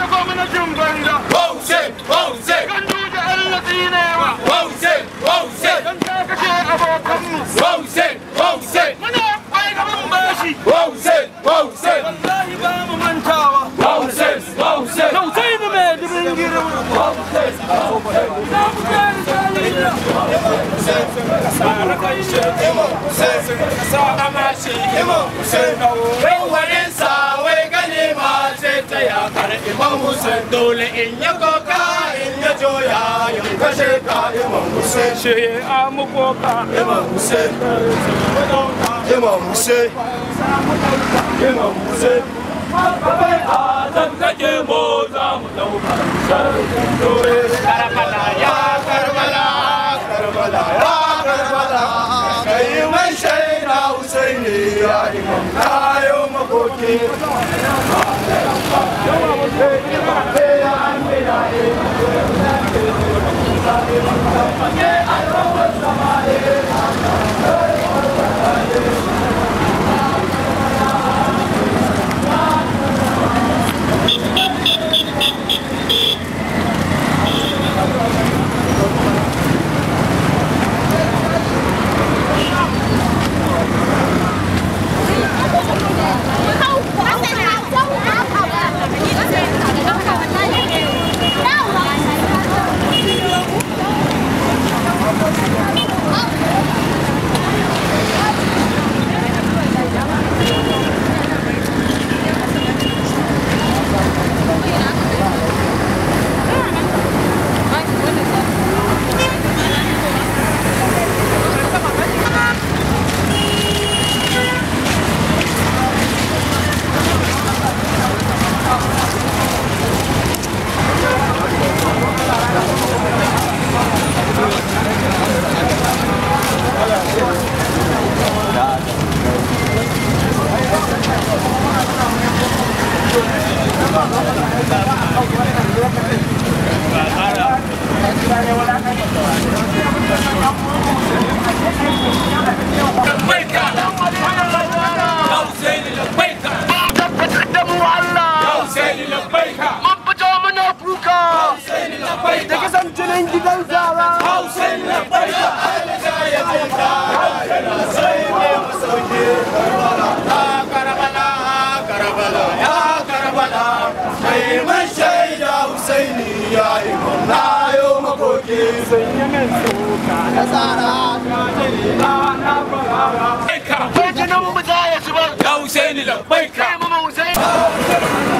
da gwamnatin banza Hussein, Hussein, kan duje Allah tsinewa Hussein, Hussein, dan ta kashe abokanmu Hussein, Hussein, muna bai gaban bashi Hussein, Hussein, wallahi ba mu mantawa Hussein, Hussein, Tausayi mu mai dubin girma za mu kare tarihi Rawanin sa wai gane ma sai ta ya kar Imam Hussein dole in ya koka in ya joya ya kashe ka Imam Hussein ce a mukoka Imam Hussein Imam Hussein Imam Hussein Babai Adam kake mo za mu dauka Karbala ya Karbala Karbala ya Karbala kai mai shaida Husaini ya imam kayo makoki labbaika ya Husaini labbaika tabbatar da mu Allah ya Husaini labbaika mun fito muna kuka Husaini labbaika da kisan jinin gidan zara Husaini labbaika Karbala Karbala ya Karbala kai mai shaida Husaini ya imam na yo makoki ko jinin mu za ya zubar ya Husaini labbaika kai mu Hussein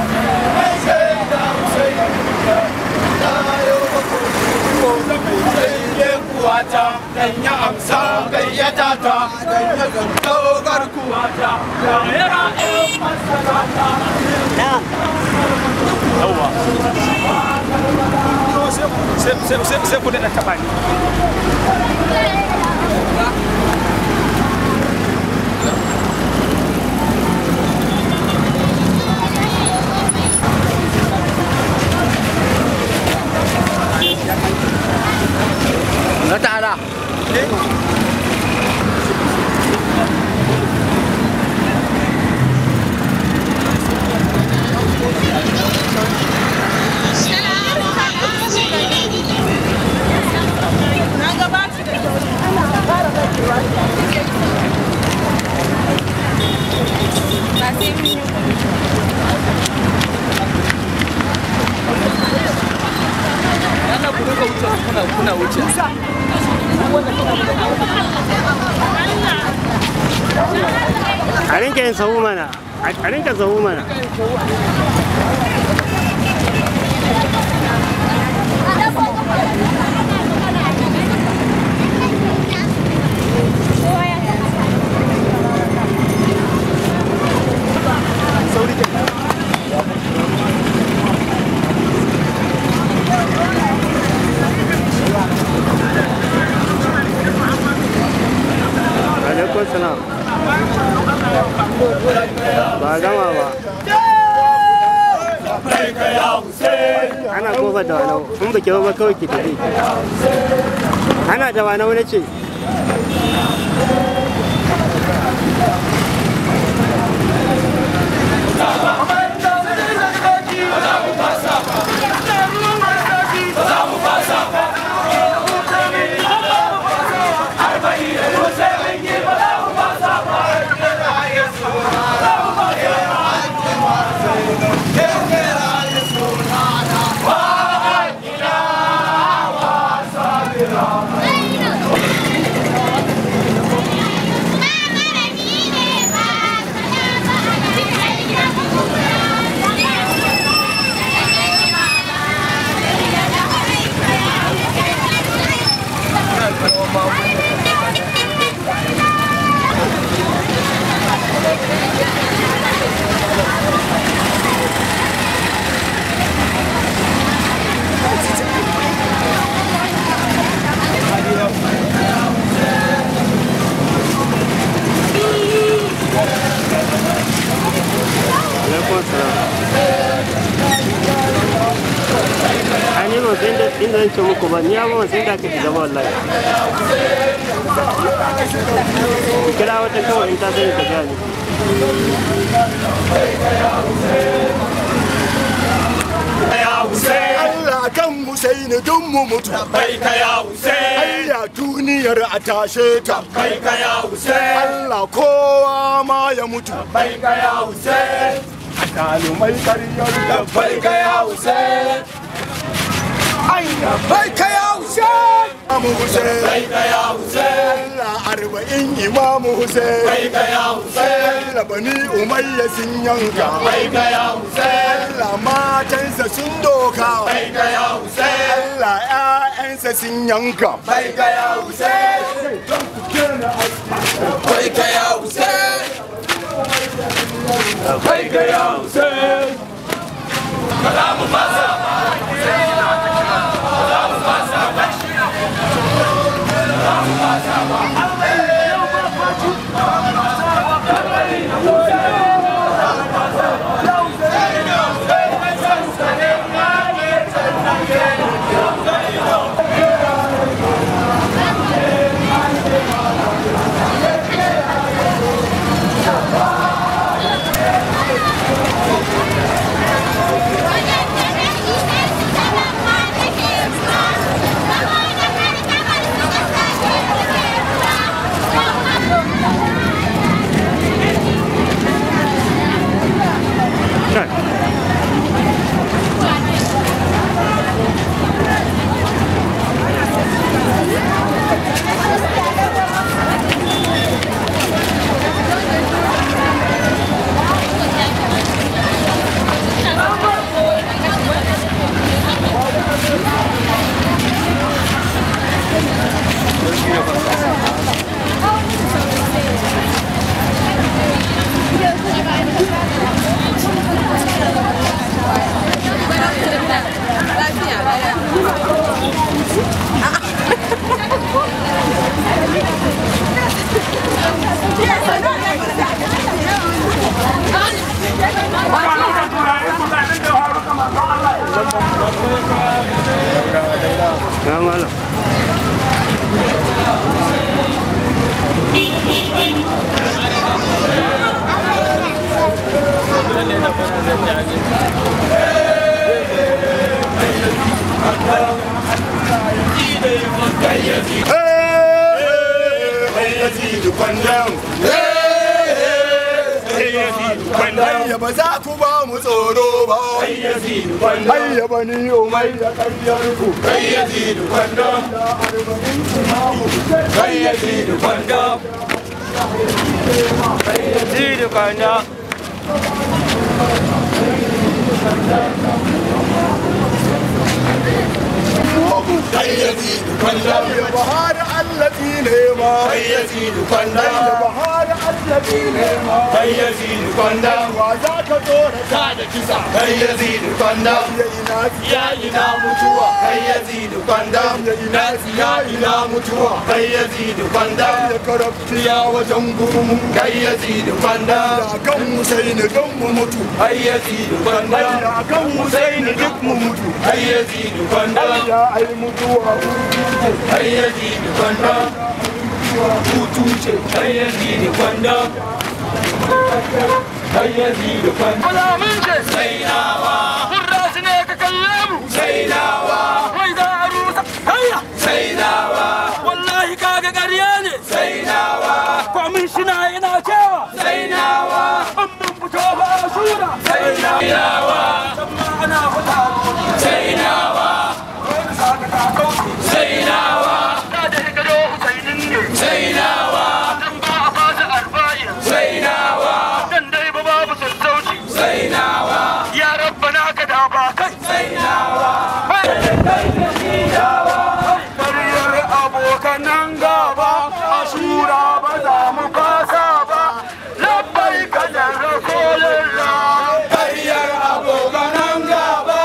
kuwata dan ya amsa gayyata ta dan ya zanto garkuwata da yara ɗin masarata sai ku daɗa taɓa ni Na ta'ala. Yana ku duka wuce kuna kuna wuce. a rinka yin sahu mana a rinka sahu mana alaikun salam ba gama ba ana kofar da wani in ba ki ba kawai ki tafi ana da wani wani ce Thank inda zan ce muku ba ni ya ba sai da aka shiga ba wallahi kira wata kawai in ta sani ta gani ya Hussein Allah kan Husaini duk mu mutu bai ka ya Hussein Allah duniyar a tashe ta bai ka ya Hussein Allah kowa ma ya mutu bai ka ya Hussein kalumai karyar da bai ka ya Hussein bai ka ya Hussein Imamu Hussein bai ka ya Hussein Allah arba'in Imamu Hussein bai ka ya Hussein Allah bani Umayya sun yanka bai ka ya Hussein Allah matansa sun doka bai ka ya Hussein Allah ƴaƴansa sun yanka bai ka ya Hussein bai ka ya Hussein bai ka ya Hussein kalamu fasa ya malam Yazidu kwandam Hayya ba za ku ba mu tsoro ba Hayya ba ni umai da karyar ku kai yazidu kwandam kai yazidu kwandam Zidu kwanda kai yazidu kwandam Ya bahar allazi ne ma kai yazidu Ya kwandam bahar allazi ne ma kai yazidu kwandam Wa za ka tsora ta da kisa kai yazidu kwandam ya ina ya ina mutuwa kai yazidu kwandam na ya ina mutuwa kai yazidu kwandam ya karabti ya wajen gurumu kai yazidu kwandam Da kan Husaini don mu mutu kai yazidu kwandam Da kan Husaini duk mu mutu kai yazidu kwandam Ya ai mutuwa kai yazidu kwandam hutu ce kai yazidu kwandam kai yazidu kwandam Alamun ce sai nawa Kurra su ne ka kalle mu sai nawa Mai za a rusa Hayya sai nawa Wallahi kaga ƙarya ne sai nawa Kwamishina yana cewa sai nawa An mun fito ba a shura sai nawa Amma ana fita sai nawa sai nawa Da da ya gado Husainin ne sai nawa Dan ba a fasa arba'in sai nawa Dan dai ba babu sassauci sai nawa Ya rabbana ka da ba kai sai nawa Ƙaryar abokanan gaba a shura ba za mu fasa ba Labbai ka da rakolilla ƙaryar abokanan gaba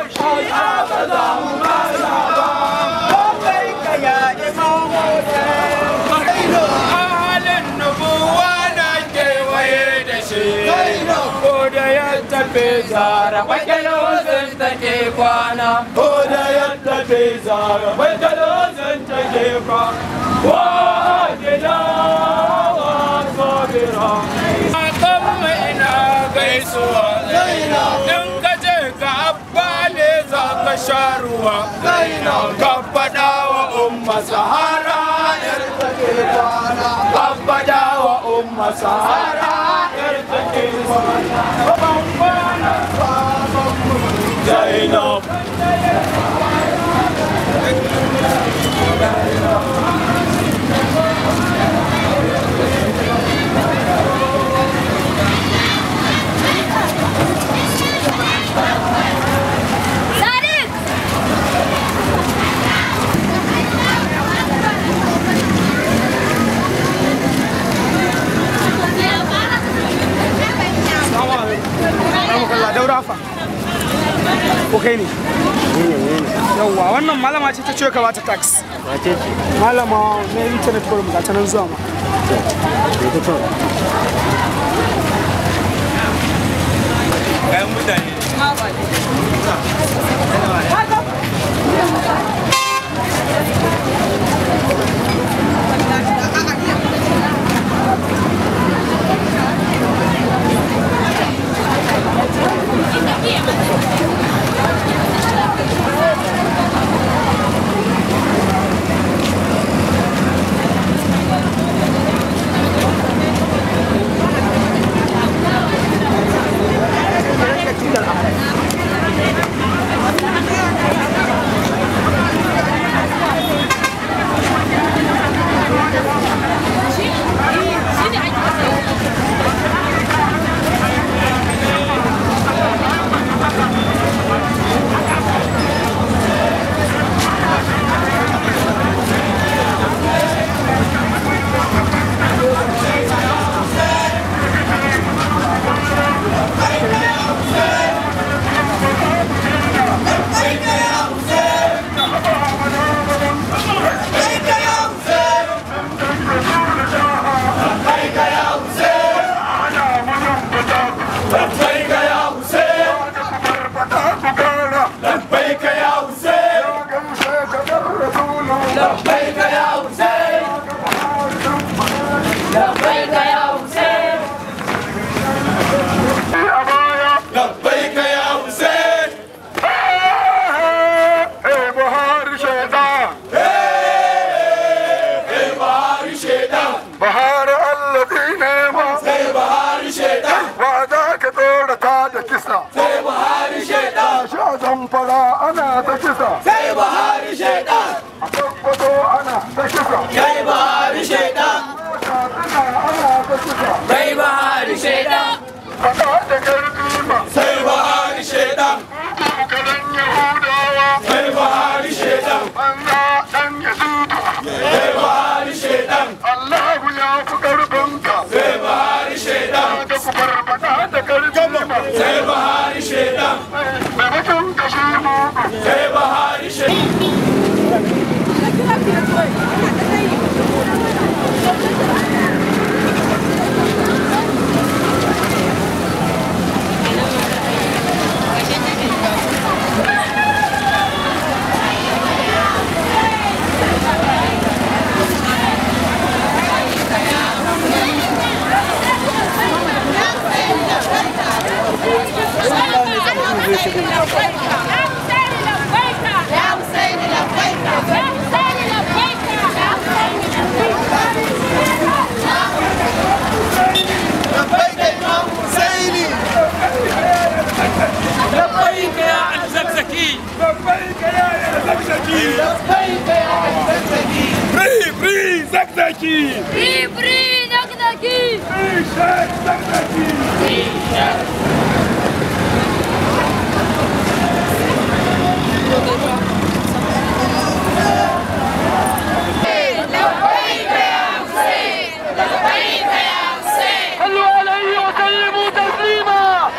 halin nubuwa na kewaye da shi ko da ya tafi zara bakin wasan take kwana ko da ya tafi ke zara bai gado zan ta gefa wa gida wa sabira akan mai na gaisuwa in ka je ka abba ne za ka sha ruwa ka faɗa wa umma sahara yar take kwana ka faɗa wa umma sahara yar take kwana ban kwana Zainab Sadiq! Allah daura fa ko kai ne yawwa wannan malama ce ta ce ka bata tax wace ce malama na internet forum ga ta nan zuwa ma ita to kayan mutane labbaika ya Hussein labbaika ya Hussein labbaika ya Hussein labbaika ya Hussein labbaika ya Hussein kai bahari shedan Bahar allazi nema kai bahari shedan ba za ka tsorata da kisa. kai bahari shedan Sha zamfara ana ta kisa, kai bahari shedan a tabbato ana ta kisa, kai bahari shedan katsina ana ta kisa. kai bahari shedan Faɗa da ƙarfi ma, kai bahari shedan kalan Yahudawa, kai bahari shedan banza ɗan Yazudu. kai bahari shedan Allahu ya fi ƙarfinka, kai bahari shedan da ku farfaɗa da ƙarfi ma. kai bahari shedan Maimakon kashe mu, kai bahari shedan Free, free, Zakzaki! Free, free, Naknaki! Free, Sheikh Zakzaki! صلوا عليه وسلموا تسليما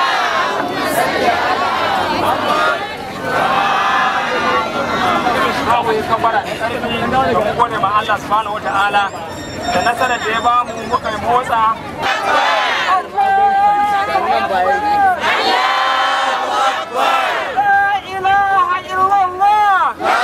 mu yi kabara da ƙarfi da gode ma Allah subhanahu wa ta'ala da nasarar da ya ba mu muka yi motsa لا إله إلا الله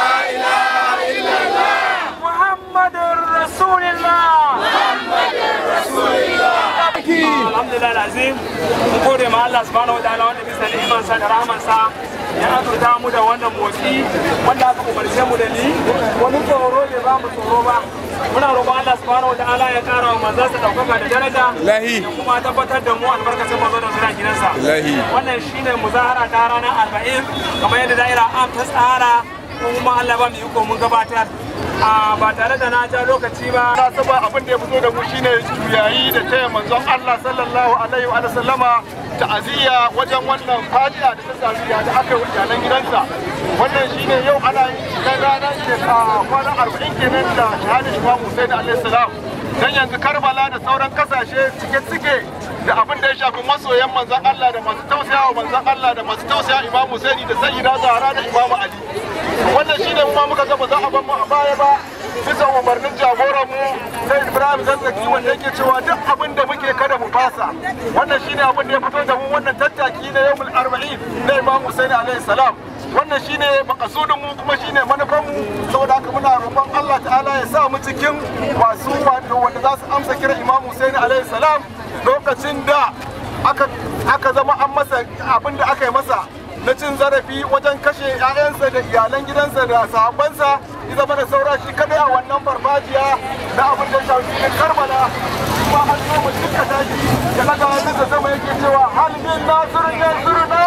Allah subhanahu wataala wanda bisa ni'imansa da rahamansa ya azurta mu da wannan motsi wanda aka umarce mu da ni wani tsoro ne ba mu tsoro ba muna roƙon Allah subhanahu wataala ya ƙara wa manzansa ɗaukaka da daraja Lahi. ya kuma tabbatar da mu albarkacin manzo da suna gidansa Lahi. wannan shine muzahara ta ranar arba'in kamar yadda da'ira am ta tsara kuma Allah ba mu iko mun gabatar a ba tare da na ja lokaci ba na saba abin da ya fito da mu shine yayi da taya manzon Allah sallallahu alaihi wa sallama ta'aziyya wajen wannan fadiya da ta sami da aka yi iyalan gidansa wannan shine yau ana yin kan ranar shekara kwana arba'in kenan da shahadar Imam Hussein alaihi salam dan yanzu Karbala da sauran kasashe cike suke da abin da ya shafi masoyan manzon Allah da masu tausaya wa manzon Allah da masu tausaya Imam Hussein da Sayyida Zahra da Imam Ali wannan shine mu ma muka ga ba za a bar mu a baya ba bisa umarnin jagoran mu sai Ibrahim Zazzaki wanda yake cewa duk abin da muke kada mu fasa wannan shine abin da ya fito da mu wannan tattaki na yawmul arba'in na Imam Hussein alaihi salam wannan shine makasudin mu kuma shine manufan mu saboda haka muna roƙon Allah ta'ala ya sa mu cikin masu wato wanda za su amsa kira Imam Hussein alaihi salam lokacin da aka aka zama an masa abin da aka yi masa na cin zarafi wajen kashe 'ya'yansa da iyalan gidansa da sahabbansa ya zama da saura shi kadai a wannan farfajiya na abin da ya shafi na karbala kuma an zo mu duka tashi ya daga hannunsa sama yake cewa hal min nasirin yansuruna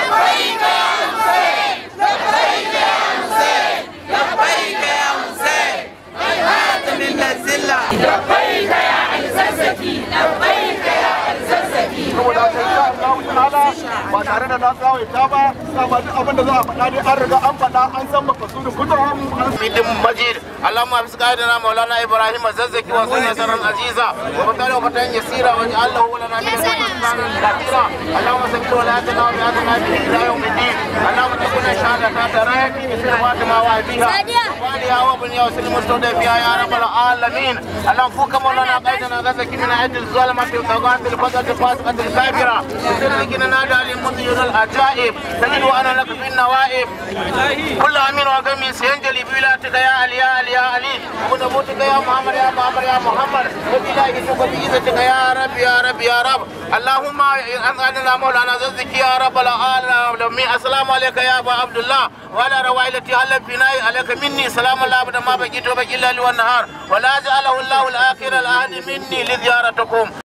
saboda haka insha Allah ta'ala ba tare da na tsawaita ba dama duk abin da za a faɗa dai an riga an faɗa an san makasudin fitowar mu an حميد مجيد اللهم احفظ قائدنا مولانا ابراهيم الزكي وسنة سرا عزيزا وبطل وفتن يسيرا واجعل له لنا من سبحانا كثيرا اللهم ثبت ولايتنا وبيعتنا به الى يوم الدين اللهم تكون شهادة ترايتي مثل فاطمة وابيها وبالها وابنها وسلم مستودع فيها يا رب العالمين اللهم فك مولانا قائدنا غزك من عيد الظلمة الطغاة الفقد الفاسقة الكافرة وسلمنا نادى للمطير العجائب تجد وانا لك في النوائب كل امين وقمي سينجلي بولاتك يا علي يا علي يا علي ونبوتك يا محمد يا محمد يا محمد وبإلهك وبعزتك يا رب يا رب يا رب اللهم انزلنا مولانا زدك يا رب العالمين السلام عليك يا ابا عبد الله وعلى روائلتي هل بناي عليك مني سلام الله ابدا ما بقيت وبقي الليل والنهار ولا جعله الله الاخر العهد مني لزيارتكم